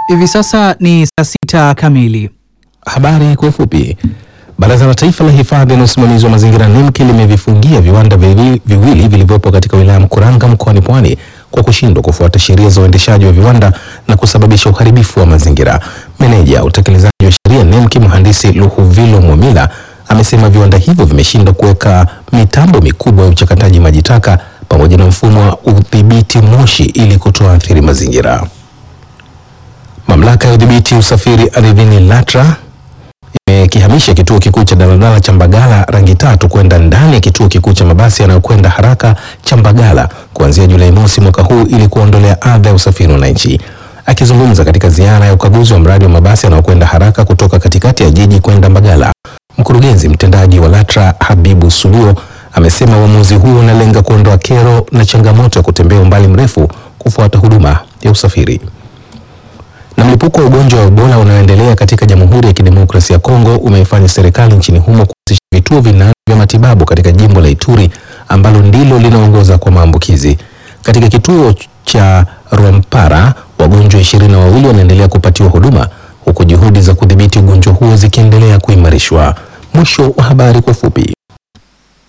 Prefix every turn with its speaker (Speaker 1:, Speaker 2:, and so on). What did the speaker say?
Speaker 1: Hivi sasa ni saa sita kamili.
Speaker 2: Habari kwa ufupi. Baraza la Taifa la Hifadhi na Usimamizi wa Mazingira NEMKI limevifungia viwanda viwili viwili vilivyopo katika wilaya ya Mkuranga mkoani Pwani kwa kushindwa kufuata sheria za uendeshaji wa viwanda na kusababisha uharibifu wa mazingira. Meneja utekelezaji wa sheria NEMKI mhandisi Luhuvilo Mwamila amesema viwanda hivyo vimeshindwa kuweka mitambo mikubwa ya uchakataji maji taka pamoja na mfumo wa udhibiti moshi ili kutoathiri mazingira. Mamlaka ya udhibiti usafiri ardhini LATRA imekihamisha kituo kikuu cha daladala cha Mbagala rangi tatu kwenda ndani ya kituo kikuu cha mabasi yanayokwenda haraka cha Mbagala kuanzia Julai mosi mwaka huu ili kuondolea adha ya usafiri wananchi. Akizungumza katika ziara ya ukaguzi wa mradi wa mabasi yanayokwenda haraka kutoka katikati ya jiji kwenda Mbagala, mkurugenzi mtendaji wa LATRA Habibu Suluo amesema uamuzi huo unalenga kuondoa kero na changamoto ya kutembea umbali mrefu kufuata huduma ya usafiri na mlipuko wa ugonjwa wa Ebola unaoendelea katika Jamhuri ya Kidemokrasia ya Kongo umeifanya serikali nchini humo kuanzisha vituo vinane vya matibabu katika jimbo la Ituri ambalo ndilo linaongoza kwa maambukizi. Katika kituo cha Rwampara wagonjwa ishirini na wawili wanaendelea kupatiwa huduma huku juhudi za kudhibiti ugonjwa huo zikiendelea kuimarishwa. Mwisho wa habari kwa ufupi.